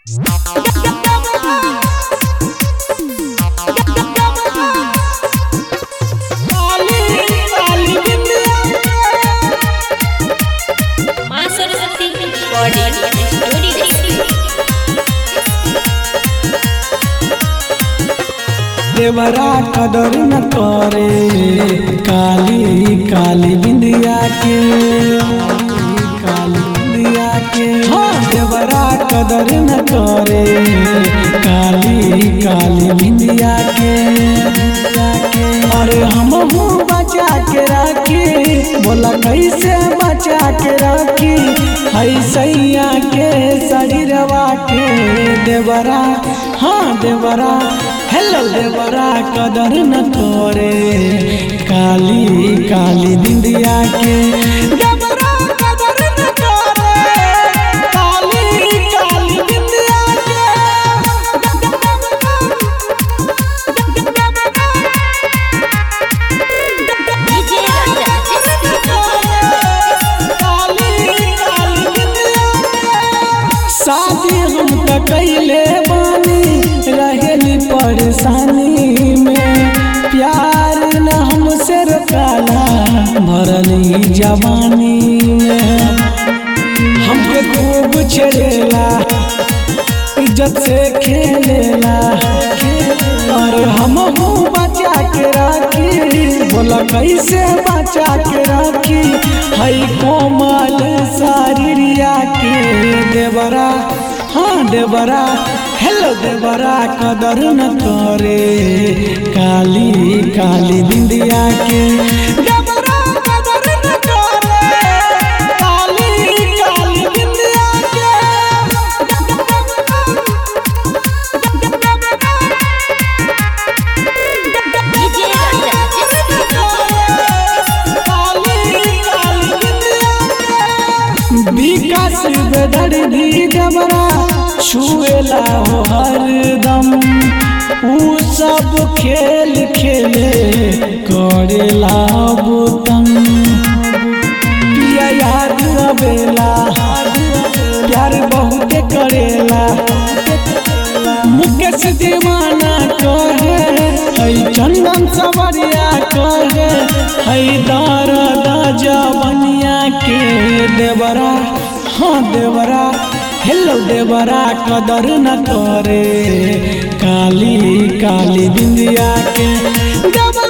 माँ Saraswati recording studio देवरा कदर न करे काली काली बिंदिया के काली बिंदिया के हाँ देवरा कदर न करे काली काली बिंदिया के अरे हम बचा के राखी बोला कैसे बचा के राखी ऐसैया के शरीरवा के देवरा हाँ देवरा हेलो देवरा कदर न करे काली काली बिंदिया के देवरा कदर न करे काली काली बिंदिया डीजे शादी हम त कैले बानी रहेली परेशानी में प्यार न हमसे रोकाला भरली जवानी में हमके खूब छेड़ेला इज्जत से खेलेला और हम बचा के राखी बोला कैसे बचा के राखी हई कोमल सारिया के देवरा हाँ देवरा हेलो देवरा कदर न करे काली काली बिंदिया के देवरा कदर न करे काली काली बिंदिया विकास बेदर्दी जबरा छुएला हो हरदम ऊ सब खेल खेले करेला बुतम पिया याद अबेला प्यार बहुते करेला मुकेश दीवाना कहे हई चंदन सवरिया कहे हई दर्द जवनिया के देवरा हाँ देवरा हेलो देवरा कदर न करे काली काली बिंदिया के देवरा